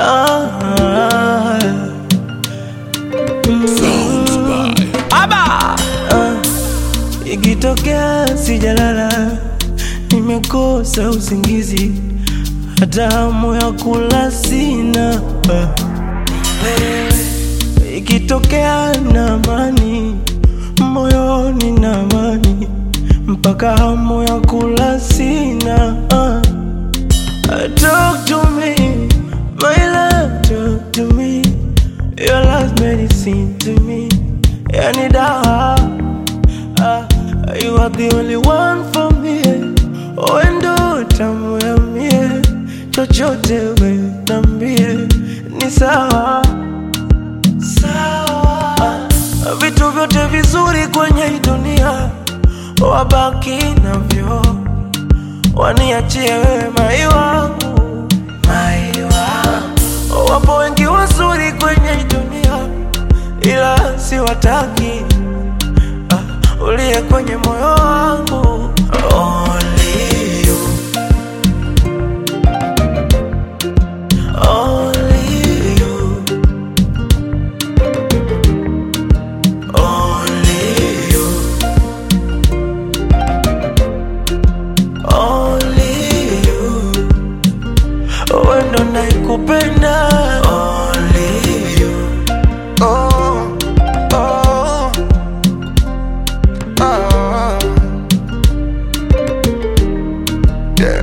ah, Sounds by aba ah, ikitokea sijalala, nimekosa usingizi, hata hamu ya kula sina ah. Ikitokea na amani moyoni na amani, mpaka hamu ya kula sina ah. Talk to me, my love, talk to me. Your last medicine to me. Yani dawa, ah, you are the only one for me. Wendo tamu ya mie, chochote we nambie, ni sawa sawa. Ah, vitu vyote vizuri kwenye hii dunia wabaki navyo waniachie wewe mai wangu, mai wangu. Wapo wengi wazuri kwenye hii dunia, ila siwataki. Ah, uliye kwenye moyo wangu Only you. Only you. Only you. Only you. Wewe ndo naikupenda Only you. Oh, oh, oh. Yeah.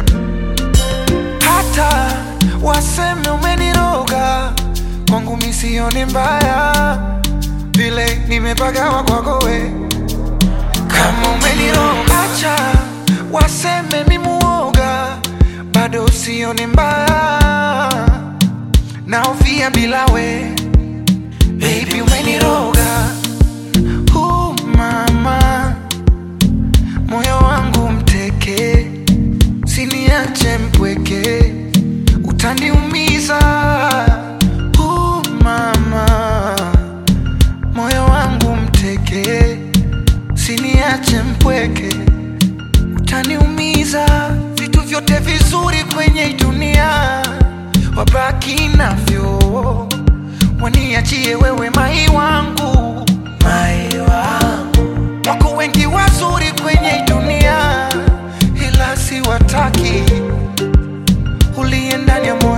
Hata waseme umeniroga, kwangu misioni mbaya, vile nimepagawa kwako we. Kama umeniroga, acha waseme mimuoga, bado sioni mbaya, naofia bila we Baby umeniroga uh, mama moyo wangu mteke siniache mpweke utaniumiza uh, mama moyo wangu mteke siniache mpweke utaniumiza vitu vyote vizuri kwenye hii dunia wabaki navyo waniachie wewe mai wangu Mai wangu wako wengi wazuri kwenye hii dunia ila siwataki uliye ndani ya moyo